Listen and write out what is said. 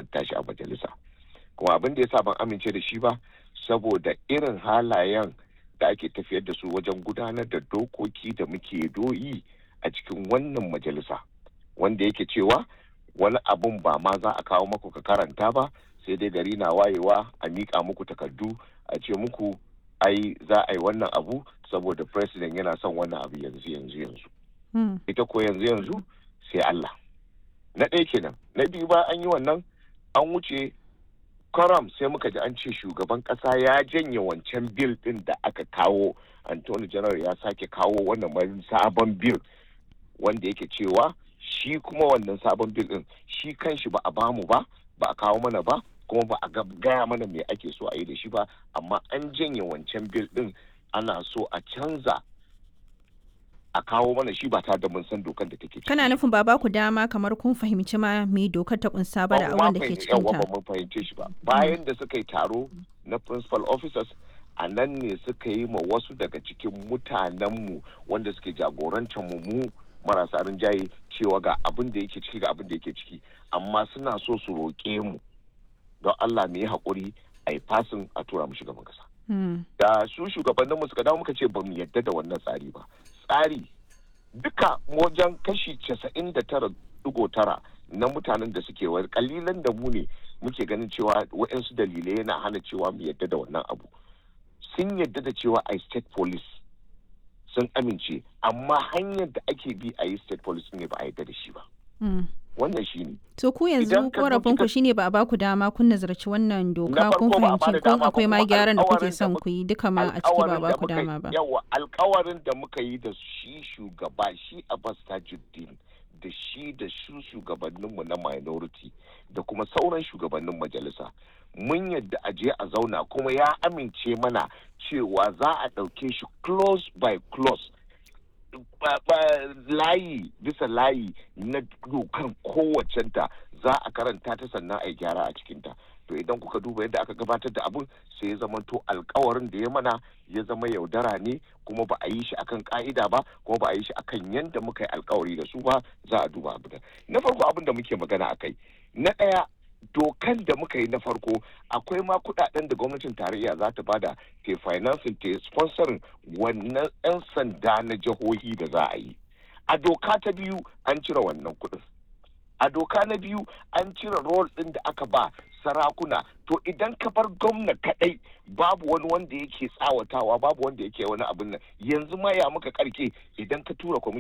karanta shi a majalisa kuma abin da ya sa ban amince da shi ba saboda irin halayen da ake tafiyar da su wajen gudanar da dokoki da muke doyi a cikin wannan majalisa wanda yake cewa wani abun ba ma za a kawo maku ka karanta ba sai dai gari na wayewa a miƙa muku takardu a ce muku ai za a yi wannan abu saboda president yana son wannan abu yanzu yanzu yanzu ita ko yanzu yanzu sai Allah na ɗaya kenan na biyu ba an yi wannan an wuce karam sai muka ji an ce shugaban ƙasa ya janye wancan bil ɗin da aka kawo antony general ya sake kawo wannan sabon bil wanda yake cewa shi kuma wannan sabon bil ɗin shi kanshi ba a bamu ba ba a kawo mana ba kuma ba a gaya mana me ake so a yi da shi ba amma an janye wancan bil ɗin ana so a canza a kawo mana shi ba tare da mun san dokar da take ciki. Kana nufin ba ku dama kamar kun fahimci ma me dokar ta kunsa ba da abin da ke cikin ta. ba mun fahimce shi ba. Bayan da suka yi taro na principal officers a nan ne suka yi ma wasu daga cikin mutanenmu wanda suke jagorantar mu mu marasa rinjaye cewa ga abin da yake ciki ga abin da yake ciki amma suna so su roƙe mu don Allah mu yi haƙuri a yi fasin a tura mu shugaban kasa. Da su shugabanninmu suka dawo muka ce ba mu yadda da wannan tsari ba. Tsari duka wajen kashi casa'in da tara digo tara na mutanen da suke wayar kalilan da mu ne muke ganin cewa waɗansu dalilai yana hana cewa mu yadda da wannan abu. Sun yadda da cewa a state police sun amince amma hanyar da ake bi a yi state police ne ba a yadda da shi ba. wannan shi ne. To ku yanzu korafin ku shine ba a baku dama kun nazarci wannan doka kun fahimci kun akwai ma gyaran da kuke son ku yi duka ma a ciki ba ba ku dama ba. Yawa alkawarin da muka yi da shi shugaba shi Abbas Tajuddin da shi da su shugabanninmu na minority da kuma sauran shugabannin majalisa mun yadda a je a zauna kuma ya amince mana cewa za a ɗauke shi close by close layi bisa layi na dokan kowacenta za a karanta ta sannan a yi gyara a cikinta to idan kuka duba yadda aka gabatar da abun sai ya zama to alkawarin da ya mana ya zama yaudara ne kuma ba a yi shi akan ka'ida ba kuma ba a yi shi akan yadda muka yi alkawari da su ba za a duba abu na farko abin da muke magana a kai na ɗaya dokan da muka yi na farko akwai ma kudaden da gwamnatin tarayya za ta bada ke financing ta sponsorin wannan 'yan sanda na jihohi da za a yi a doka ta biyu an cire wannan kudin a doka na biyu an cire rol ɗin da aka ba sarakuna to idan ka bar gwamna kadai babu wani wanda yake tsawatawa babu wanda yake wani abin nan yanzu ma ya muka karke idan ka tura